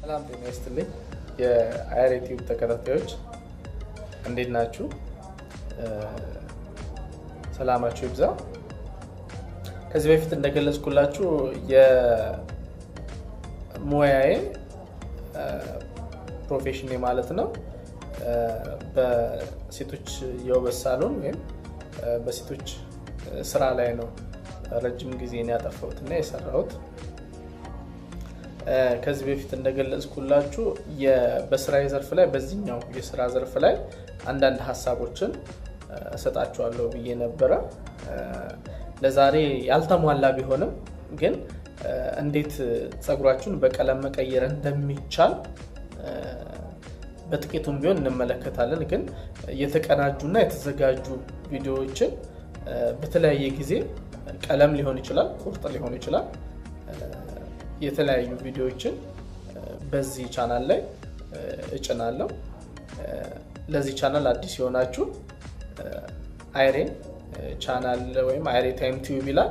ሰላም ጤና ይስጥልኝ። የአየር ቲዩብ ተከታታዮች እንዴት ናችሁ? ሰላማችሁ ይብዛ። ከዚህ በፊት እንደገለጽኩላችሁ የሙያዬ ፕሮፌሽን ማለት ነው በሴቶች የውበት ሳሎን ወይም በሴቶች ስራ ላይ ነው ረጅም ጊዜን ያጠፋሁት እና የሰራሁት። ከዚህ በፊት እንደገለጽኩላችሁ በስራ ዘርፍ ላይ በዚህኛው የስራ ዘርፍ ላይ አንዳንድ ሀሳቦችን እሰጣችኋለሁ ብዬ ነበረ። ለዛሬ ያልተሟላ ቢሆንም ግን እንዴት ፀጉራችሁን በቀለም መቀየር እንደሚቻል በጥቂቱም ቢሆን እንመለከታለን። ግን የተቀናጁና የተዘጋጁ ቪዲዮዎችን በተለያየ ጊዜ ቀለም ሊሆን ይችላል፣ ቁርጥ ሊሆን ይችላል የተለያዩ ቪዲዮዎችን በዚህ ቻናል ላይ እጭናለሁ። ለዚህ ቻናል አዲስ የሆናችሁ አይሬን ቻናል ወይም አይሬ ታይም ቲዩብ ይላል።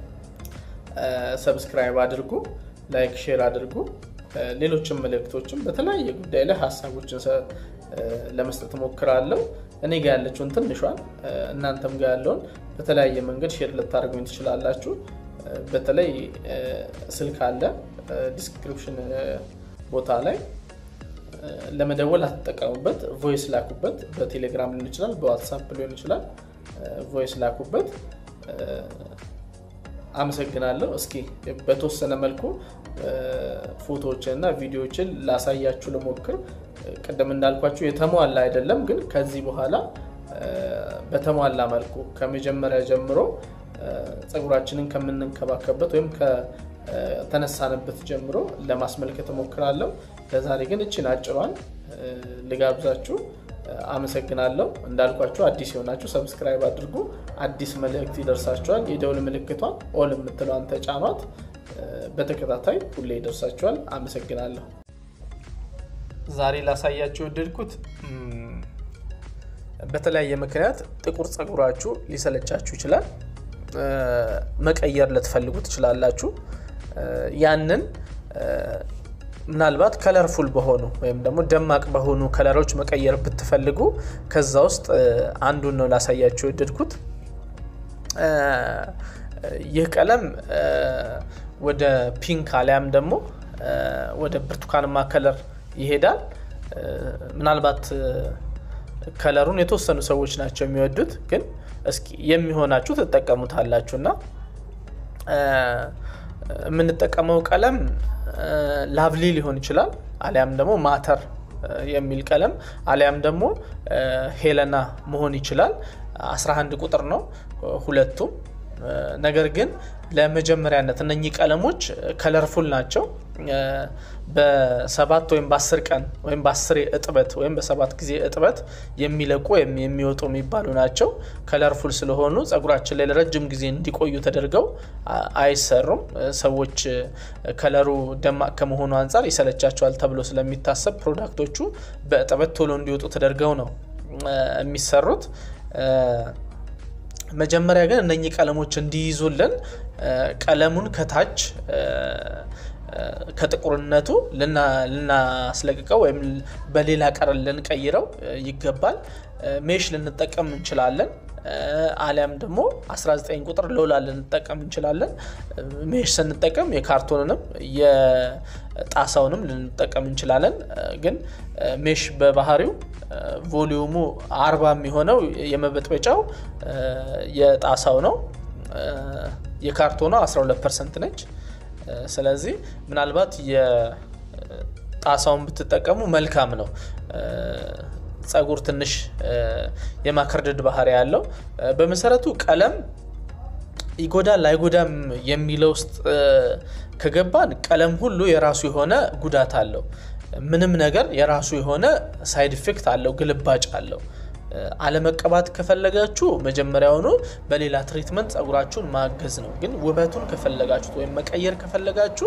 ሰብስክራይብ አድርጉ፣ ላይክ፣ ሼር አድርጉ። ሌሎችም መልእክቶችም በተለያየ ጉዳይ ላይ ሀሳቦችን ለመስጠት ሞክራለሁ። እኔ ጋ ያለችውን ትንሿን እናንተም ጋ ያለውን በተለያየ መንገድ ሼር ልታደርጉኝ ትችላላችሁ። በተለይ ስልክ አለ ዲስክሪፕሽን ቦታ ላይ ለመደወል አትጠቀሙበት። ቮይስ ላኩበት። በቴሌግራም ሊሆን ይችላል፣ በዋትሳፕ ሊሆን ይችላል። ቮይስ ላኩበት። አመሰግናለሁ። እስኪ በተወሰነ መልኩ ፎቶዎችን እና ቪዲዮዎችን ላሳያችሁ ልሞክር። ቅድም እንዳልኳችሁ የተሟላ አይደለም፣ ግን ከዚህ በኋላ በተሟላ መልኩ ከመጀመሪያ ጀምሮ ፀጉራችንን ከምንንከባከበት ወይም ከተነሳንበት ጀምሮ ለማስመልከት እሞክራለሁ። ለዛሬ ግን እችን አጭሯን ልጋብዛችሁ። አመሰግናለሁ። እንዳልኳችሁ አዲስ የሆናችሁ ሰብስክራይብ አድርጉ። አዲስ መልእክት ይደርሳችኋል። የደውል ምልክቷን ኦል የምትለዋን ተጫኗት። በተከታታይ ሁሌ ይደርሳችኋል። አመሰግናለሁ። ዛሬ ላሳያችሁ የወደድኩት በተለያየ ምክንያት ጥቁር ፀጉራችሁ ሊሰለቻችሁ ይችላል። መቀየር ልትፈልጉ ትችላላችሁ። ያንን ምናልባት ከለርፉል በሆኑ ወይም ደግሞ ደማቅ በሆኑ ከለሮች መቀየር ብትፈልጉ ከዛ ውስጥ አንዱን ነው ላሳያችሁ የወደድኩት። ይህ ቀለም ወደ ፒንክ አሊያም ደግሞ ወደ ብርቱካንማ ከለር ይሄዳል። ምናልባት ከለሩን የተወሰኑ ሰዎች ናቸው የሚወዱት ግን እስኪ የሚሆናችሁ ትጠቀሙታላችሁ እና የምንጠቀመው ቀለም ላቭሊ ሊሆን ይችላል፣ አሊያም ደግሞ ማተር የሚል ቀለም አሊያም ደግሞ ሄለና መሆን ይችላል። 11 ቁጥር ነው ሁለቱም። ነገር ግን ለመጀመሪያነት እነኚህ ቀለሞች ከለርፉል ናቸው። በሰባት ወይም በአስር ቀን ወይም በአስር እጥበት ወይም በሰባት ጊዜ እጥበት የሚለቁ ወይም የሚወጡ የሚባሉ ናቸው። ከለርፉል ስለሆኑ ፀጉራችን ላይ ለረጅም ጊዜ እንዲቆዩ ተደርገው አይሰሩም። ሰዎች ከለሩ ደማቅ ከመሆኑ አንጻር ይሰለቻቸዋል ተብሎ ስለሚታሰብ ፕሮዳክቶቹ በእጥበት ቶሎ እንዲወጡ ተደርገው ነው የሚሰሩት። መጀመሪያ ግን እነኚህ ቀለሞች እንዲይዙልን ቀለሙን ከታች ከጥቁርነቱ ልናስለቅቀው ወይም በሌላ ቀረን ልንቀይረው ይገባል። ሜሽ ልንጠቀም እንችላለን። አሊያም ደግሞ 19 ቁጥር ሎላ ልንጠቀም እንችላለን። ሜሽ ስንጠቀም የካርቶንንም የጣሳውንም ልንጠቀም እንችላለን። ግን ሜሽ በባህሪው ቮሊዩሙ አርባ የሚሆነው የመበጥበጫው የጣሳው ነው። የካርቶኗ 12 ፐርሰንት ነች። ስለዚህ ምናልባት የጣሳውን ብትጠቀሙ መልካም ነው። ፀጉር ትንሽ የማከርደድ ባህሪ ያለው በመሰረቱ ቀለም ይጎዳል አይጎዳም የሚለው ውስጥ ከገባን ቀለም ሁሉ የራሱ የሆነ ጉዳት አለው። ምንም ነገር የራሱ የሆነ ሳይድ ኢፌክት አለው፣ ግልባጭ አለው። አለመቀባት ከፈለጋችሁ መጀመሪያውኑ በሌላ ትሪትመንት ፀጉራችሁን ማገዝ ነው። ግን ውበቱን ከፈለጋችሁት ወይም መቀየር ከፈለጋችሁ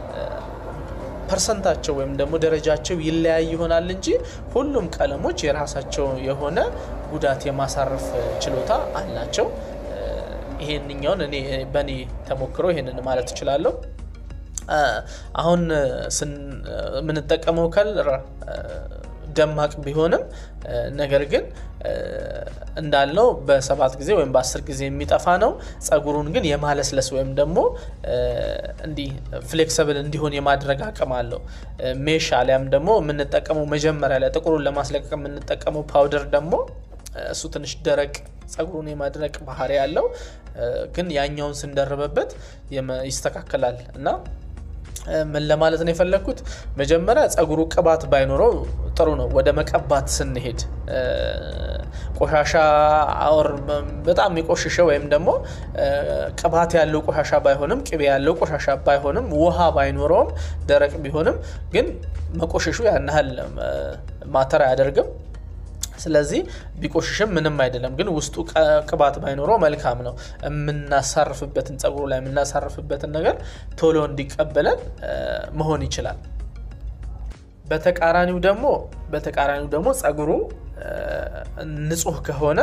ፐርሰንታቸው ወይም ደግሞ ደረጃቸው ይለያይ ይሆናል እንጂ ሁሉም ቀለሞች የራሳቸው የሆነ ጉዳት የማሳረፍ ችሎታ አላቸው። ይሄንኛውን እኔ በእኔ ተሞክሮ ይሄንን ማለት እችላለሁ። አሁን የምንጠቀመው ከለር ደማቅ ቢሆንም ነገር ግን እንዳልነው በሰባት ጊዜ ወይም በአስር ጊዜ የሚጠፋ ነው። ጸጉሩን ግን የማለስለስ ወይም ደግሞ እንዲህ ፍሌክሰብል እንዲሆን የማድረግ አቅም አለው። ሜሽ አሊያም ደግሞ የምንጠቀመው መጀመሪያ ላይ ጥቁሩን ለማስለቀቅ የምንጠቀመው ፓውደር ደግሞ እሱ ትንሽ ደረቅ ጸጉሩን የማድረቅ ባህሪ ያለው ግን ያኛውን ስንደርበበት ይስተካከላል እና ምን ለማለት ነው የፈለግኩት፣ መጀመሪያ ጸጉሩ ቅባት ባይኖረው ጥሩ ነው። ወደ መቀባት ስንሄድ ቆሻሻ አወር በጣም የቆሸሸ ወይም ደግሞ ቅባት ያለው ቆሻሻ ባይሆንም ቅቤ ያለው ቆሻሻ ባይሆንም ውሃ ባይኖረውም ደረቅ ቢሆንም ግን መቆሸሹ ያን ያህል ማተር አያደርግም። ስለዚህ ቢቆሽሽም ምንም አይደለም፣ ግን ውስጡ ቅባት ባይኖረው መልካም ነው። የምናሳርፍበትን ጸጉሩ ላይ የምናሳርፍበትን ነገር ቶሎ እንዲቀበለን መሆን ይችላል። በተቃራኒው ደግሞ በተቃራኒው ደግሞ ጸጉሩ ንጹህ ከሆነ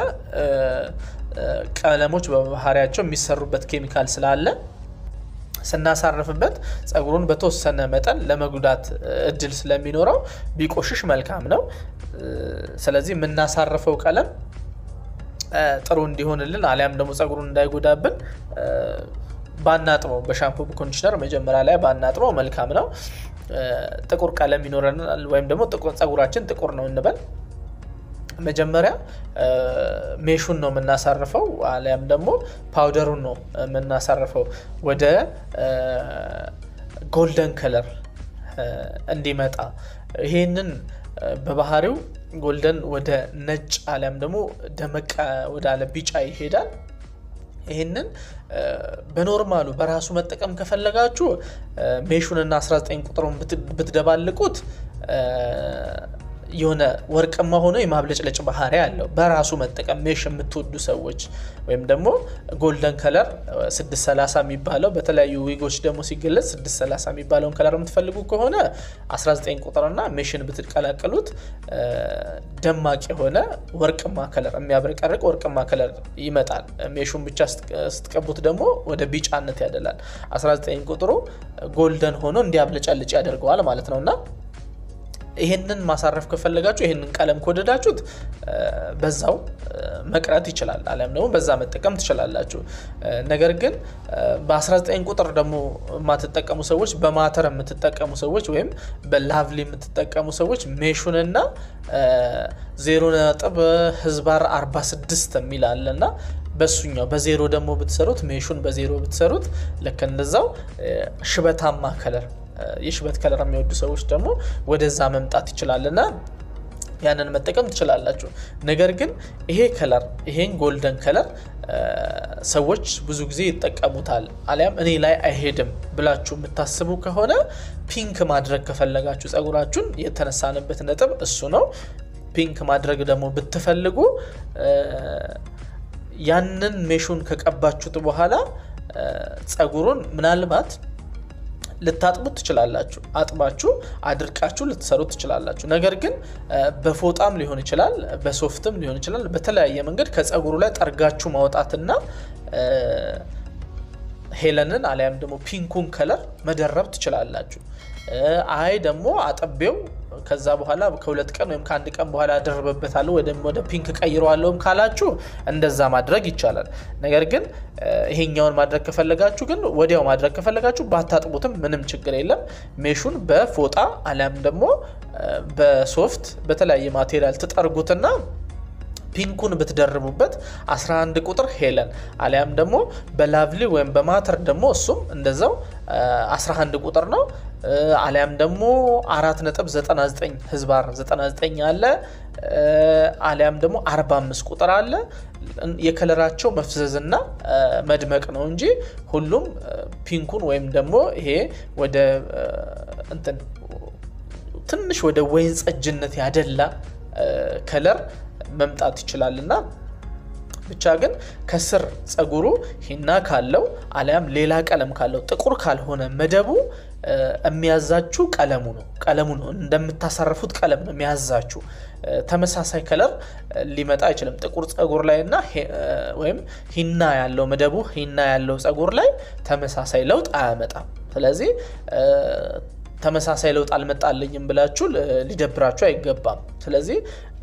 ቀለሞች በባህሪያቸው የሚሰሩበት ኬሚካል ስላለ ስናሳርፍበት ጸጉሩን በተወሰነ መጠን ለመጉዳት እድል ስለሚኖረው ቢቆሽሽ መልካም ነው። ስለዚህ የምናሳርፈው ቀለም ጥሩ እንዲሆንልን አሊያም ደግሞ ጸጉሩን እንዳይጎዳብን ባናጥበው፣ በሻምፑ ኮንዲሽነር መጀመሪያ ላይ ባናጥበው መልካም ነው። ጥቁር ቀለም ይኖረናል ወይም ደግሞ ጸጉራችን ጥቁር ነው እንበል መጀመሪያ ሜሹን ነው የምናሳርፈው፣ አሊያም ደግሞ ፓውደሩን ነው የምናሳርፈው ወደ ጎልደን ከለር እንዲመጣ። ይሄንን በባህሪው ጎልደን ወደ ነጭ አሊያም ደግሞ ደመቅ ወዳለ ቢጫ ይሄዳል። ይህንን በኖርማሉ በራሱ መጠቀም ከፈለጋችሁ ሜሹንና 19 ቁጥሩን ብትደባልቁት የሆነ ወርቅማ ሆኖ የማብለጭለጭ ባህሪ አለው። በራሱ መጠቀም ሜሽ የምትወዱ ሰዎች ወይም ደግሞ ጎልደን ከለር 630 የሚባለው በተለያዩ ዊጎች ደግሞ ሲገለጽ 630 የሚባለውን ከለር የምትፈልጉ ከሆነ 19 ቁጥርና ሜሽን ብትቀላቀሉት ደማቅ የሆነ ወርቅማ ከለር የሚያብረቀርቅ ወርቅማ ከለር ይመጣል። ሜሹን ብቻ ስትቀቡት ደግሞ ወደ ቢጫነት ያደላል። 19 ቁጥሩ ጎልደን ሆኖ እንዲያብለጨልጭ ያደርገዋል ማለት ነው እና ይሄንን ማሳረፍ ከፈለጋችሁ ይሄንን ቀለም ከወደዳችሁት በዛው መቅረት ይችላል፣ አሊያም ደግሞ በዛ መጠቀም ትችላላችሁ። ነገር ግን በ19 ቁጥር ደግሞ የማትጠቀሙ ሰዎች፣ በማተር የምትጠቀሙ ሰዎች ወይም በላቭሊ የምትጠቀሙ ሰዎች ሜሹንና ዜሮ ነጥብ ህዝባር 46 የሚል አለ እና በሱኛው በዜሮ ደግሞ ብትሰሩት ሜሹን በዜሮ ብትሰሩት ልክ እንደዛው ሽበታማ ከለር የሽበት ከለር የሚወዱ ሰዎች ደግሞ ወደዛ መምጣት ይችላል እና ያንን መጠቀም ትችላላችሁ። ነገር ግን ይሄ ከለር ይሄን ጎልደን ከለር ሰዎች ብዙ ጊዜ ይጠቀሙታል አሊያም እኔ ላይ አይሄድም ብላችሁ የምታስቡ ከሆነ ፒንክ ማድረግ ከፈለጋችሁ ጸጉራችሁን የተነሳንበት ነጥብ እሱ ነው። ፒንክ ማድረግ ደግሞ ብትፈልጉ ያንን ሜሹን ከቀባችሁት በኋላ ጸጉሩን ምናልባት ልታጥቡት ትችላላችሁ። አጥባችሁ አድርቃችሁ ልትሰሩት ትችላላችሁ። ነገር ግን በፎጣም ሊሆን ይችላል፣ በሶፍትም ሊሆን ይችላል። በተለያየ መንገድ ከጸጉሩ ላይ ጠርጋችሁ ማውጣትና ሄለንን አሊያም ደግሞ ፒንኩን ከለር መደረብ ትችላላችሁ። አይ ደግሞ አጥቤው ከዛ በኋላ ከሁለት ቀን ወይም ከአንድ ቀን በኋላ ያደርበበታለሁ ወይም ወደ ፒንክ ቀይረዋለሁም ካላችሁ እንደዛ ማድረግ ይቻላል። ነገር ግን ይሄኛውን ማድረግ ከፈለጋችሁ ግን ወዲያው ማድረግ ከፈለጋችሁ ባታጥቡትም ምንም ችግር የለም። ሜሹን በፎጣ አሊያም ደግሞ በሶፍት በተለያየ ማቴሪያል ትጠርጉትና ፒንኩን ብትደርቡበት 11 ቁጥር ሄለን አሊያም ደግሞ በላቭሊ ወይም በማተር ደግሞ እሱም እንደዛው 11 ቁጥር ነው። አሊያም ደግሞ 4.99 ህዝባር 99 አለ። አሊያም ደግሞ 45 ቁጥር አለ። የከለራቸው መፍዘዝና መድመቅ ነው እንጂ ሁሉም ፒንኩን ወይም ደግሞ ይሄ ወደ እንትን ትንሽ ወደ ወይን ጠጅነት ያደላ ከለር መምጣት ይችላል እና ብቻ ግን ከስር ጸጉሩ ሂና ካለው አሊያም ሌላ ቀለም ካለው ጥቁር ካልሆነ መደቡ የሚያዛችሁ ቀለሙ ነው ቀለሙ ነው እንደምታሳርፉት ቀለም ነው የሚያዛችሁ። ተመሳሳይ ከለር ሊመጣ አይችልም። ጥቁር ፀጉር ላይ እና ወይም ሂና ያለው መደቡ ሂና ያለው ፀጉር ላይ ተመሳሳይ ለውጥ አያመጣም። ስለዚህ ተመሳሳይ ለውጥ አልመጣልኝም ብላችሁ ሊደብራችሁ አይገባም። ስለዚህ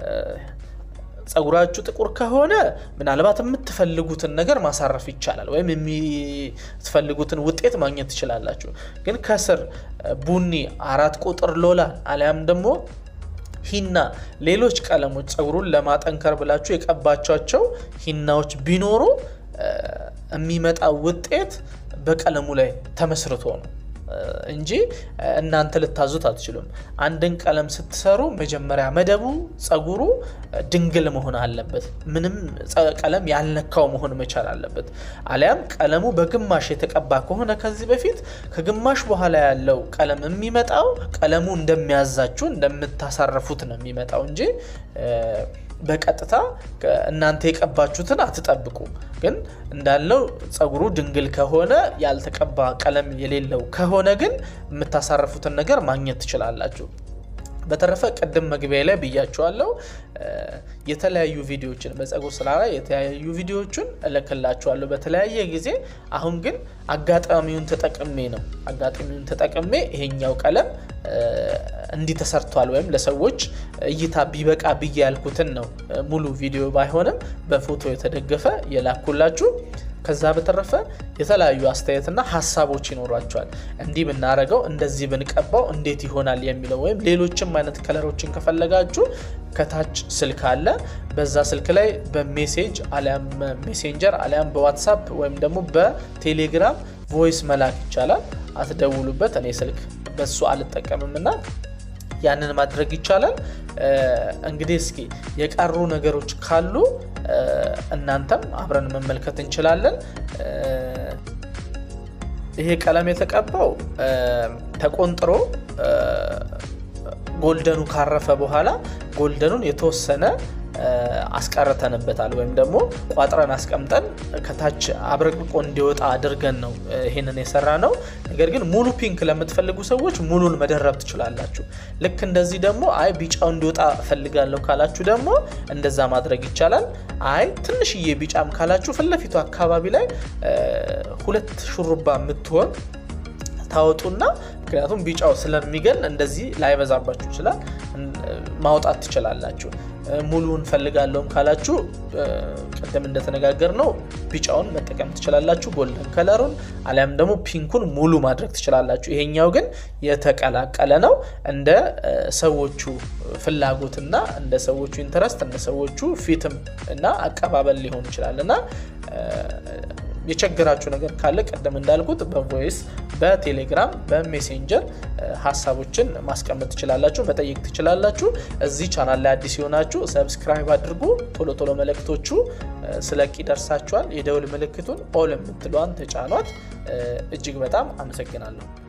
ፀጉራችሁ ጥቁር ከሆነ ምናልባት የምትፈልጉትን ነገር ማሳረፍ ይቻላል፣ ወይም የምትፈልጉትን ውጤት ማግኘት ትችላላችሁ። ግን ከስር ቡኒ፣ አራት ቁጥር ሎላን አሊያም ደግሞ ሂና፣ ሌሎች ቀለሞች ፀጉሩን ለማጠንከር ብላችሁ የቀባቻቸው ሂናዎች ቢኖሩ የሚመጣ ውጤት በቀለሙ ላይ ተመስርቶ ነው እንጂ እናንተ ልታዙት አትችሉም። አንድን ቀለም ስትሰሩ መጀመሪያ መደቡ ፀጉሩ ድንግል መሆን አለበት። ምንም ቀለም ያልነካው መሆን መቻል አለበት። አሊያም ቀለሙ በግማሽ የተቀባ ከሆነ ከዚህ በፊት ከግማሽ በኋላ ያለው ቀለም የሚመጣው ቀለሙ እንደሚያዛችሁ እንደምታሳረፉት ነው የሚመጣው እንጂ በቀጥታ እናንተ የቀባችሁትን አትጠብቁ። ግን እንዳለው ፀጉሩ ድንግል ከሆነ ያልተቀባ ቀለም የሌለው ከሆነ ግን የምታሳርፉትን ነገር ማግኘት ትችላላችሁ። በተረፈ ቅድም መግቢያ ላይ ብያችኋለሁ። የተለያዩ ቪዲዮዎችን በፀጉር ስራ ላይ የተለያዩ ቪዲዮዎችን እልክላችኋለሁ በተለያየ ጊዜ። አሁን ግን አጋጣሚውን ተጠቅሜ ነው አጋጣሚውን ተጠቅሜ ይሄኛው ቀለም እንዲህ ተሰርቷል ወይም ለሰዎች እይታ ቢበቃ ብዬ ያልኩትን ነው ሙሉ ቪዲዮ ባይሆንም በፎቶ የተደገፈ የላኩላችሁ። ከዛ በተረፈ የተለያዩ አስተያየትና ሀሳቦች ይኖሯቸዋል። እንዲህ ብናረገው እንደዚህ ብንቀባው እንዴት ይሆናል የሚለው ወይም ሌሎችም አይነት ከለሮችን ከፈለጋችሁ ከታች ስልክ አለ። በዛ ስልክ ላይ በሜሴጅ አሊያም ሜሴንጀር አሊያም በዋትሳፕ ወይም ደግሞ በቴሌግራም ቮይስ መላክ ይቻላል። አትደውሉበት፣ እኔ ስልክ በሱ አልጠቀምም እና ያንን ማድረግ ይቻላል። እንግዲህ እስኪ የቀሩ ነገሮች ካሉ እናንተም አብረን መመልከት እንችላለን። ይሄ ቀለም የተቀባው ተቆንጥሮ ጎልደኑ ካረፈ በኋላ ጎልደኑን የተወሰነ አስቀርተንበታል ወይም ደግሞ ቋጥረን አስቀምጠን ከታች አብረቅርቆ እንዲወጣ አድርገን ነው ይሄንን የሰራ ነው። ነገር ግን ሙሉ ፒንክ ለምትፈልጉ ሰዎች ሙሉን መደረብ ትችላላችሁ። ልክ እንደዚህ ደግሞ አይ ቢጫው እንዲወጣ እፈልጋለሁ ካላችሁ ደግሞ እንደዛ ማድረግ ይቻላል። አይ ትንሽዬ ቢጫም ካላችሁ ፊት ለፊቱ አካባቢ ላይ ሁለት ሹሩባ የምትሆን ታወጡና ምክንያቱም ቢጫው ስለሚገል እንደዚህ ላይበዛባችሁ ይችላል ማውጣት ትችላላችሁ። ሙሉን ፈልጋለሁም ካላችሁ ቅድም እንደተነጋገር ነው ቢጫውን መጠቀም ትችላላችሁ፣ ጎልደን ከለሩን አሊያም ደግሞ ፒንኩን ሙሉ ማድረግ ትችላላችሁ። ይሄኛው ግን የተቀላቀለ ነው። እንደ ሰዎቹ ፍላጎትና እንደ ሰዎቹ ኢንተረስት እንደ ሰዎቹ ፊትም እና አቀባበል ሊሆን ይችላል እና የቸገራችሁ ነገር ካለ ቀደም እንዳልኩት በቮይስ በቴሌግራም በሜሴንጀር ሀሳቦችን ማስቀመጥ ትችላላችሁ፣ መጠየቅ ትችላላችሁ። እዚህ ቻናል ላይ አዲስ የሆናችሁ ሰብስክራይብ አድርጉ። ቶሎ ቶሎ መልእክቶቹ ስለቅ ይደርሳችኋል። የደውል ምልክቱን ኦል የምትለዋን ተጫኗት። እጅግ በጣም አመሰግናለሁ።